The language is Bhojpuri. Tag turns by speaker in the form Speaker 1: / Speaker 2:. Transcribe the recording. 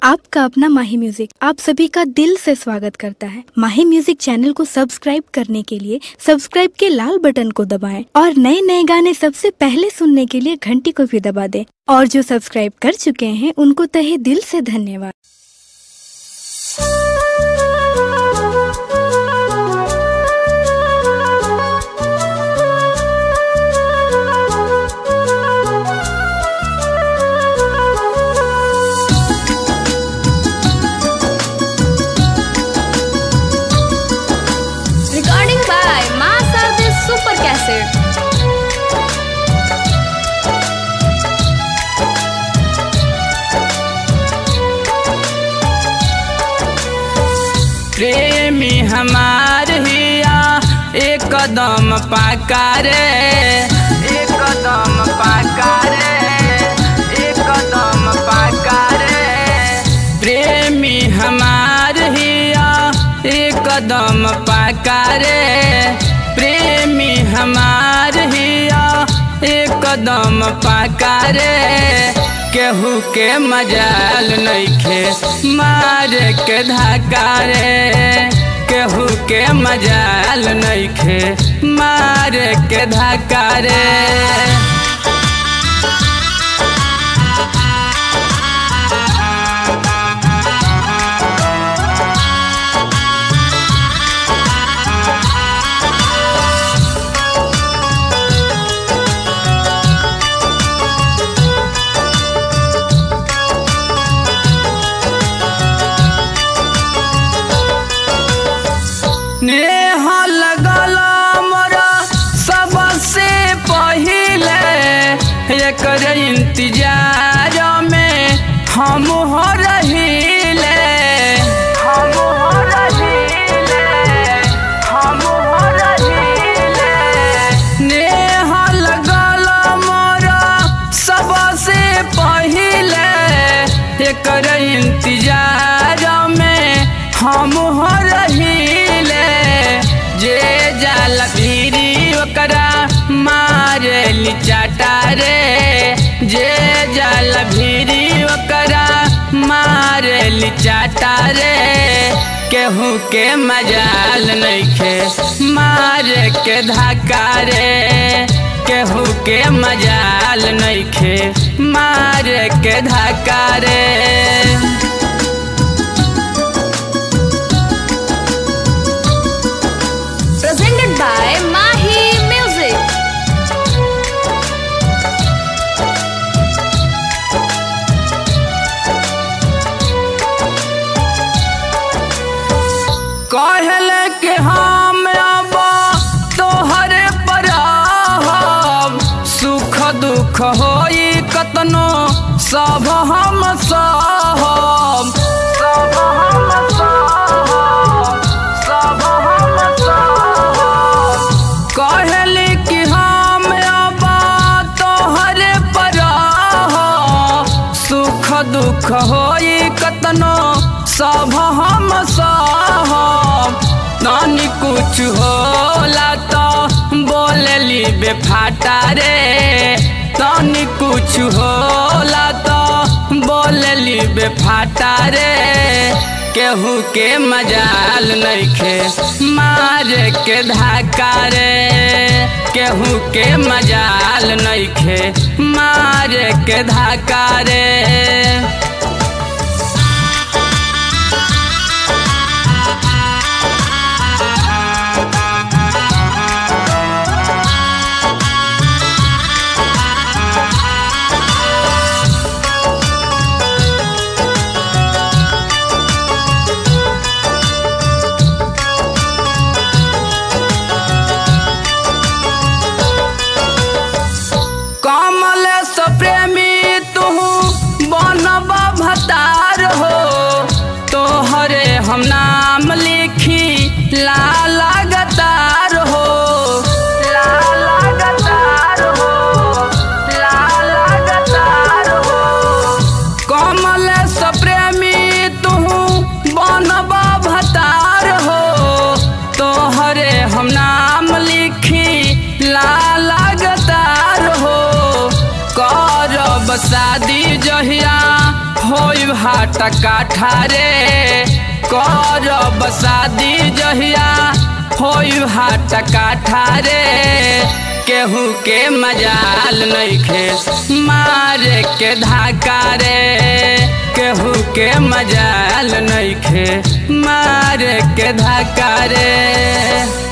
Speaker 1: आपका अपना माही म्यूजिक आप सभी का दिल से स्वागत करता है माही म्यूजिक चैनल को सब्सक्राइब करने के लिए सब्सक्राइब के लाल बटन को दबाएं और नए नए गाने सबसे पहले सुनने के लिए घंटी को भी दबा दें और जो सब्सक्राइब कर चुके हैं उनको तहे दिल से धन्यवाद
Speaker 2: Recording by Master the Super Cassette.
Speaker 3: प्रेमी हमार हिया एक कदम पाकारे एक कदम पाकारे एक कदम पाकारे प्रेमी हमार हिया एक कदम पाकारे प्रेमी हमार हिया एक कदम पाकारे केहू के मजाल नइखे मार के धक्का रे केहू के मजाल नइखे मार के धक्का रे नेह लगल मोरा सबसे पहिले एकर इंतजार में हम हो रहिले हम हो रहिले हम हो रहिले नेह लगल मोरा सबसे पहिले एकर इंतजार में हम हो रहिले जे जाल भीरी ओकरा मारे चाटा रे जे जाल भीरी ओकरा मारे चाटा रे केहू के मजाल नइखे मारे के धक्का रे केहू के मजाल नइखे मारे के धक्का रे
Speaker 2: Presented by Mahi Music.
Speaker 3: कहले के हम अब तोहरे पर रहब सुख दुख होई कतनो सब हम सहब सब हम सहब सब हम सहब कहले कि हम अब तोहरे पर रहब सुख दुख होई कतनो सब हम सहब नानी कुछ होला तो बोलली बेफाटा रे तनी कुछ होला तो बोलली बेफाटा रे केहू के मजाल नइखे मार के धक्का रे केहू के मजाल नइखे मार के धक्का रे कमल प्रेमी तू बनबा हाट काठा रे करब शादी जहिया होई हाट काठा रे केहू के मजाल नइखे मारे के धाका रे केहू के मजाल नइखे मारे के धाका रे